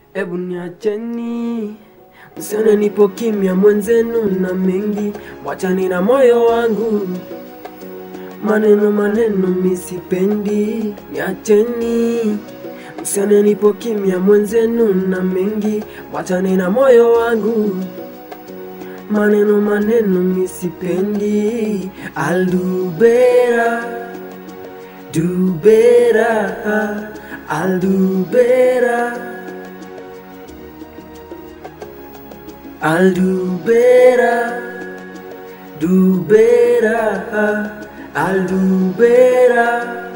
Ebu niacheni msione nipo kimya, mwenzenu na mengi, wachani na moyo wangu. Maneno maneno misipendi, niacheni msione nipo kimya, mwenzenu na mengi, wachani na moyo wangu. Maneno maneno misipendi, I'll do better, do better, I'll do better. I'll do better, do better, I'll do better.